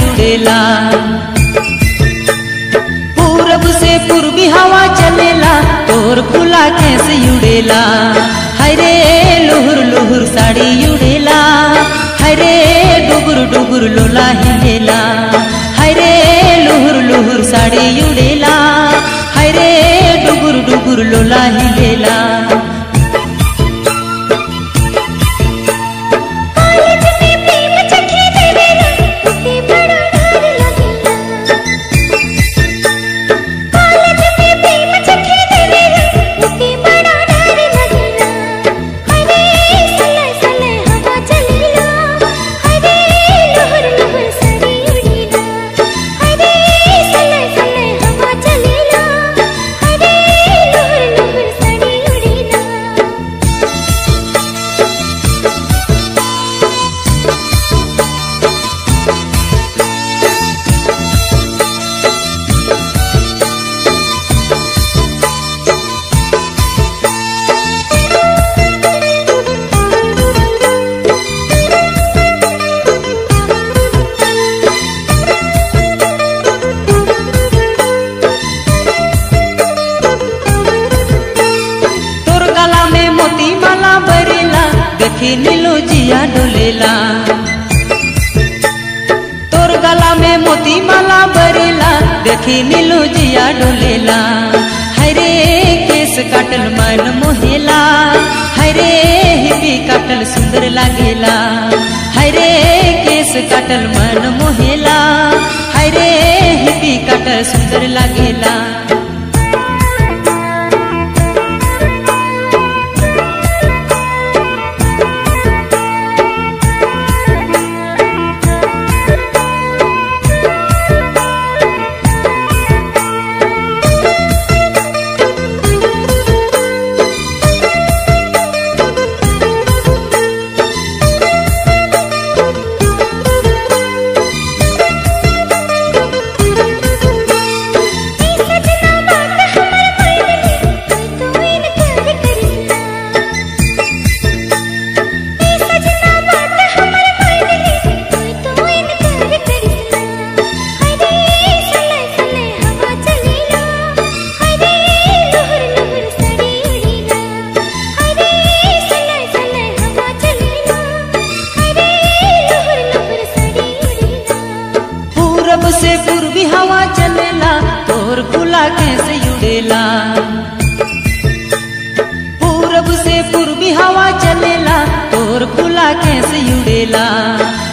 उड़ेला पूरब से पूर्वी हवा चलेला तोर खुला कैसे उड़ेला हरे लुहुर लुहुर साड़ी उड़ेला हरे डुगुर डुगुर लोला हिलेला हरे लुहुर लुहुर साड़ी उड़ेला हरे डुगुर डुगुर लोला हिलेला कॉलेज में प्रेम चखे देवेला उते बड़ा डर लगेला कॉलेज में प्रेम चखे देवेला उते बड़ा डर लगेला हरे सले सले हवा चलेला हरे लहर लहर साड़ी उड़ेला हरे सले सले हवा चलेला हरे लहर लहर साड़ी उड़ेला तोर गला में मोती माला बरेला देखी नीलो जिया डोलेला तोर गला में मोती माला बरेला देखी नीलो जिया डोलेला हरे केस काटल मन मोहेला हरे हिपी काटल सुंदर लागेला हरे केस काटल मन मोहेला हरे हिपी काटल सुंदर लागेला सजना बात हमर पड़ली कोई तो इनकार करिला ए सजना बात हमर पड़ली कोई तो इनकार करिला हरे सले सले हवा चलेला हरे लहर लहर साड़ी उड़ेला हरे सले सले हवा चलेला हरे लहर लहर साड़ी उड़ेला पूरब से पूर्वी हवा चलेला तोर खुला कैसे उड़ेला पूरब से पूर्वी हवा चलेला तोर खुला कैसे उड़ेला